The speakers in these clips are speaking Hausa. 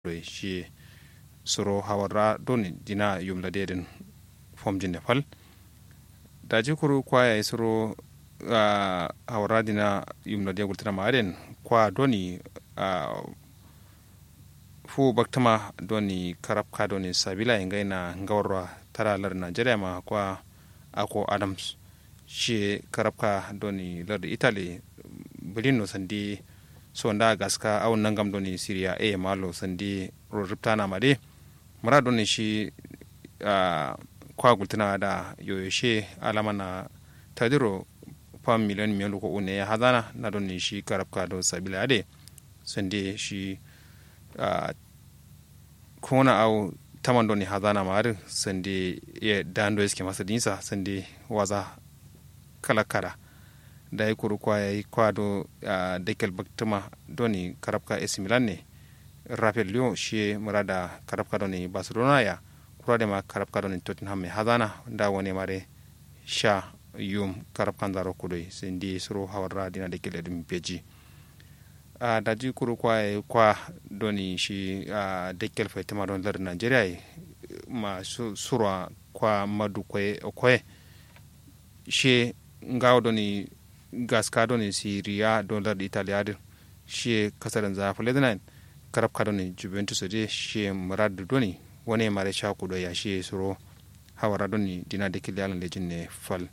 ɗo shi soro hawarra doni dina yumla deden fomjinde fal daji kuru kwaya e soro uh, hawarra dina yumla de gultana maɗen kwa doni uh, fu baktama doni karabka doni sabila e ngayna ngawra tara lar nigeria ma kwa ako adams shi karabka doni lar italy bilino sandi sonda gaska awon nangam doni syria e malo sandi ro riptana made mara doni shi uh, kwa gultana da yoyoshe alama na tadiro pam miliyan miyan ko une ya hazana na doni shi karabka do sabila ade sandi shi uh, kona au taman doni hazana mar sandi ya dando iske masa dinsa sandi waza kala kala da ya kuru kwa ya kwa do uh, dekel baktuma doni karabka AC Milan ne Rafael Lyon shi murada karabka doni Barcelona ya kura da ma karabka doni Tottenham mai hazana da wani mare sha yum karabkan zaro kudai sandi suru hawar dina dekel edin peji uh, da ji kuru kwa kwa doni shi uh, dekel faitama don lar Nigeria ma su, surwa kwa madu kwe okwe shi ngawo doni gaska doni siriya don lar Italia din shi kasarin zafi lebanon karab ka doni Juventus de shi murad doni wani mare sha kudo ya shi suro hawara doni dina dekel yalan lejin ne fal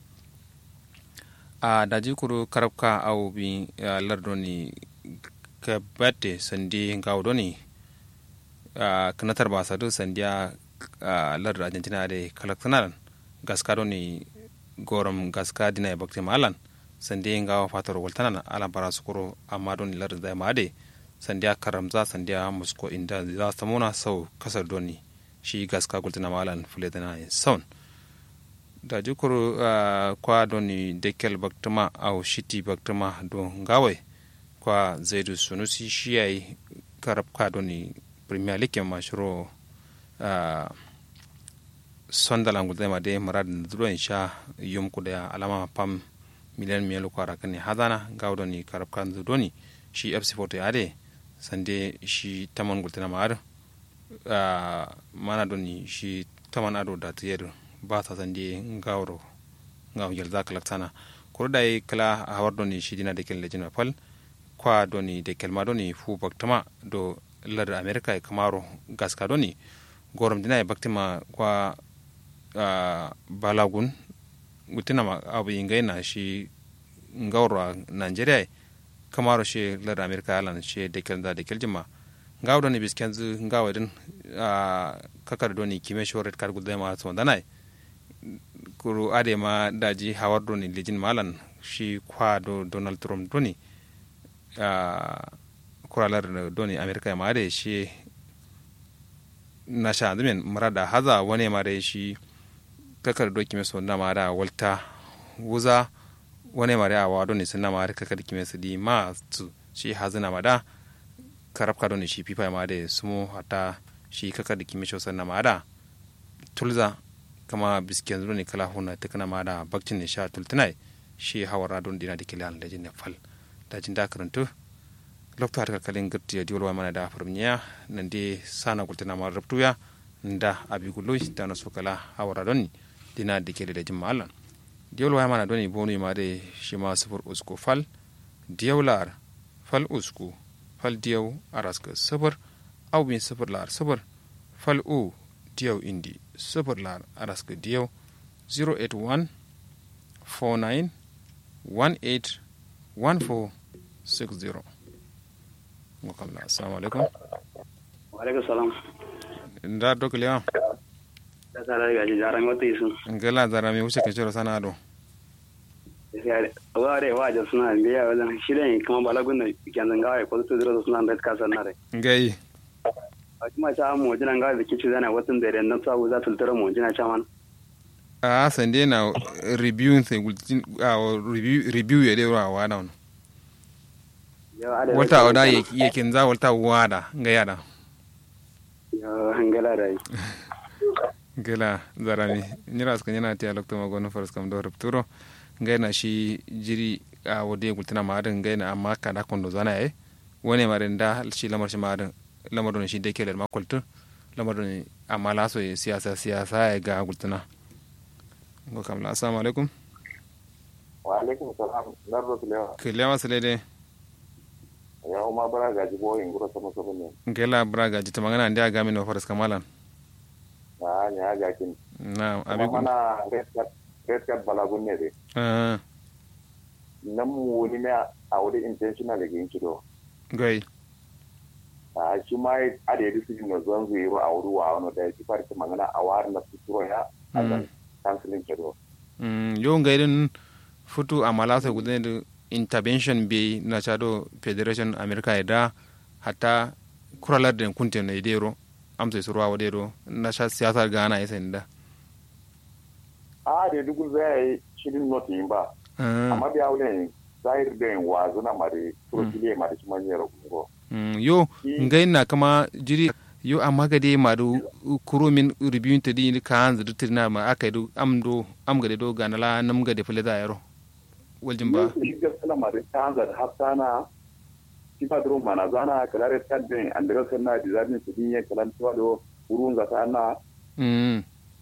a uh, daji kuru karab ka au bi uh, lar doni ka batte sandi ngawo doni uh, kanatar ba sadu sandiya uh, lar argentina de kalaktanar gaska doni gorom gaska dina bakti malan sandi ngawo fatar waltanan ala bara sukuro amma doni lar da ma de sandiya karamza sandiya musko inda za ta muna sau kasar doni shi gaska gultina malan fuletana saun da jukuru uh, kwa doni dekel baktuma au shiti baktuma don ngawai kwa zaidu sunusi shi ya yi karab kado ni premier league ma shiro uh, sondalan gulde ma de marad na duro sha yum ku da alama pam miliyan miyan lu kwara kan hadana gawdo ni karab kan du doni shi fc photo ya de sande shi taman gulde na mar uh, mana doni shi taman ado da tiyar ba ta sande gawro gaw yel zakalak sana ko da kala hawar doni shi dina de kel lejina fal kwa doni de kelma doni fu baktama do lar america e kamaro gaska doni gorom dina e baktima kwa uh, balagun gutina ma abu ingai na shi ngawro nigeria kamaro shi lar america alan shi de kel da de kel jima ngaw doni biskenzu ngaw din uh, kakar doni kime shoret kar gudde ma so danai kuru ade ma daji hawar doni lijin malan shi kwa do donald trump doni Uh, kuralar doni amerika ma da shi na sha zamin marada haza wani ma da shi kakar doki mai suna ma da walta wuza wani ma da awa doni suna ma da kakar kime su di ma su shi hazina ma da karabka doni shi fifa ma da sumo hata shi kakar da kime shi suna ma da tulza kama bisken doni kala huna ta kana ma da bakcin ne sha tultunai shi hawara don dina da kilan da jin fal dajin da karantu lokto har kalin girti ya diwol mana da farmiya nan de sana gultana ma rabtuya nda abi gullo da na sokala hawara doni dina da ke da jimma Allah diwol wa mana doni bonu ma de shi ma sufur usku fal diwlar fal usku fal diyaw araska sufur aw bin sufur lar sufur fal u diyaw indi sufur lar araska diyaw 081 49 18 14 60 wakalla assalamu alaikum wa alaikum salam nda dokle wa da sala ga ji jaran wata yisu ngala zara mi wuce kaciro sana do wa re wa ja suna biya wajen shirin kuma balagun da kyan gawa ko to zira suna da ka san nare ngai a kuma ta mu jina gawa da kici zana watan da ran sabu za ta tara mu jina chaman a sande na review sai gultin review review ya dewa wa da wata oda yakin za wata wada nga yada ngala rai gela zarami nyira ska nyana ti alokto magono faras kam do rupturo ngaina shi jiri a wode gultina maadin ngaina amma kada kondo zana e wone mare nda shi lamar shi maadin lamarin shi da kelar makwaltu lamarin amma laso ya siyasa siyasa ya ga gultuna ko kamla assalamu alaikum wa alaikum salam narro kilewa kilewa sile de ya uma bara gaji bo in gura sama sama ne ngela braga jita magana ndi aga min faras kamalan na nya ga kin na abi abi mana red card red card balagun ne de ah nan mu wani ne a wuri intentional ga yin kido gai a shi ma a da yadda su na zuwan zuwa a wuri wa wani da ya ci farki magana a wari na fituro ya a Mm. nan kansilin kido Mm, yo ngairin futu amala sa gudane da intervention be na chado federation america ya da hatta kuralar da kunte na idero amsa su ruwa wadero na sha siyasar gana ya sani da a da yadda gun zai yi shirin not yin ba Ah, amma biya wani zahir da yin wazo na mare turkiliya mare shi manyan ragungo mm, yo Shi- ngai na kama jiri yo amma ga dai ma do kuro min review ta di ka hanzu da tirna ma aka do am do am ga do gana la nam ga de fule da yaro waljin ba shi gaskiya mare ta hanzar hafsana shi ba duro mana zana kalare tadden andira sanna dizarni su dinye kalan tuwa do burun za ta na mm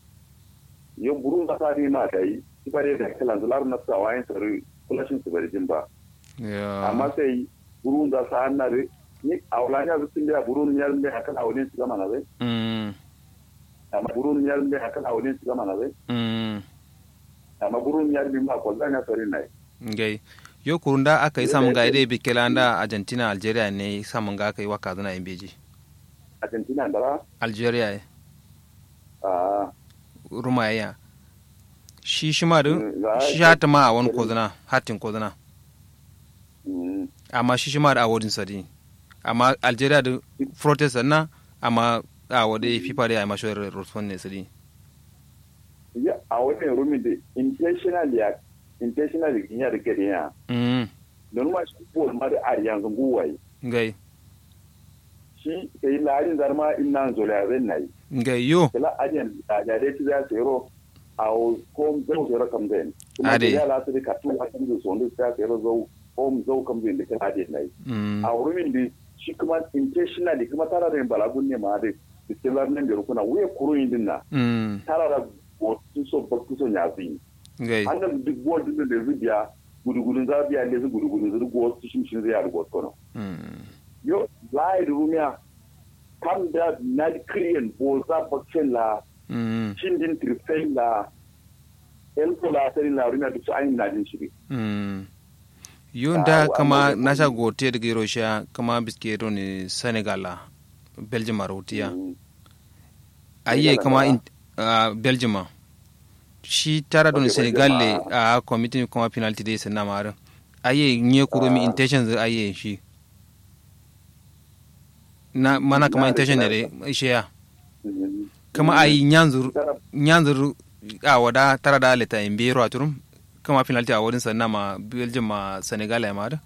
yo burun za ta ni ma dai shi bare da kalan zular na sa wayin sari kulashin su bari jin ba ya amma sai burun za ta na re ni awlanya zu tin da burun yar ne akan awlin su gama na zai mm amma burun yar ne akan awlin su gama na zai mm amma burun yar bi ma ko zanya sari nai ngai yo kurunda aka yi samun ga idai bikela da argentina algeria ne samun ga aka yi waka zana yin beji argentina da algeria ya a rumayya shi shi ma da Mm, za a- shi hata ma a wani kozana hatin kozana mm, amma shi shi ma da awodin sadi amma algeria da protest na amma a wadai fifa da ya yi mashi rotfon ne sadi ya a wannan rumi da intentional ya intentional ya da gari ya mm don ma shi ko ma da ari yanzu guwaye ngai shi kai larin zarma inna zola zan nayi ngai yo kala ajen da da dai za su yero a ko zau zero kam den kuma Ade. da ya la su ka tu a kan zo so da su yero zau ko zau kam den da kan ajen nayi mm a rumin da shi kuma intentional kuma tara da balagun ne ma da distilar nan da rukuna wuya kuruyin din na mm tara da wasu so ba ku so nyazi ngai annan duk bodin da zai biya gudugudun za biya ne su gudugudun zai rugo wasu shin shin zai ya rugo kono mm yo lai rumiya kam da na kriyen bo za bakcin la mm shin din triptain la el ko la sai la rumiya duk ayin na din shiri Mm. yun Ah, da wa- kama amma- na sha gote daga Russia kama biskero ne Senegal la Belgium a rotiya Mm. ayye Senegal kama da- in, uh, Belgium a. shi tara don Okay, Senegal le Belgium, a committee kuma penalty dai sanna mara ayye nye kuro mi Ah. intentions ayye shi na mana kama Na intention ne da- dai shi ya Mm. kama ayi nyanzur Tara- nyanzur a wada tara da leta in biro a turum kama penalty a wurin sanna ma Belgium ma Senegal ya mara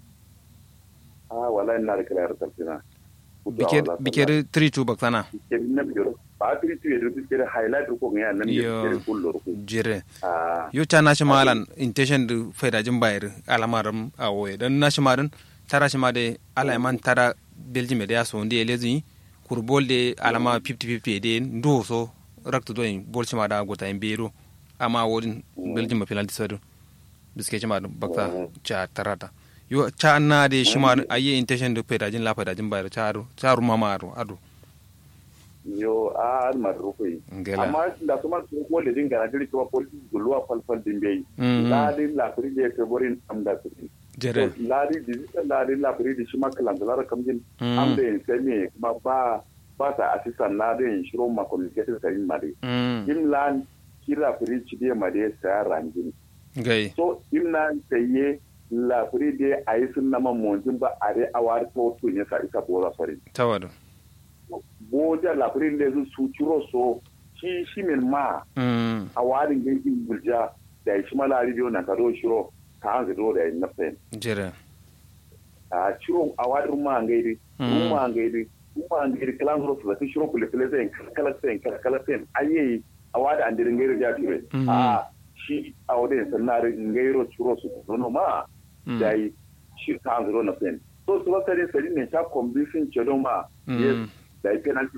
ah wallahi na da kala tarfina bikeri 3-2 baksana biker na biyo ba tri tu edo biker highlight ko ngi nan Yo. biker kullo ko jire ah yo ta nashi malan intention da faidajin bayar alamarin a woye don nashi marin tara shi ma da alaiman tara belgium da ya so wanda ya lezi kurbol da alama 50-50 da ndo so rakta doyin bol shi ma da gota yin bero amma wurin belgium ma penalty sadu biske shi ma da bakta cha tarata yo cha na da shi ma ayi intention da faidajin la faidajin bayar cha aro cha ru mama aro ado yo a mar rukui Ngela. amma da kuma su ko da dinga na diri kuma police gulwa falfal din bai Mm. ladin la kuri da ke borin am da su jere ladi digital ladin la kuri da shi ma kalan da lara kamjin Mm. am da yin sai me kuma ba ba ta assistant na da yin shiro ma communication sai ma dai mm im lan kira kuri ci da ma dai sai ranjin gai so im nan sai la kuri da ayi sun na mamonjin ba a dai awar to to ne sa isa bora sori tawadu boja la kuri da su su ciro so shi shi min ma mm a warin gankin gulja da shi mala ridiyo na kado shiro ka an zido da yin nafsin jere a shiro a warin ma ngaidi Mm. ma ngaidi ma ngaidi kalan zuro su da shiro kule kule sai kala sai kala sai ayi a wada an dirin ngairo ja tire Mm. a shi a wadin sanare ngairo shiro su no ma Mm. da yi shi ka an zido nafsin so su ba sare sare ne sha convincing ce don ma Mm. yes da penalty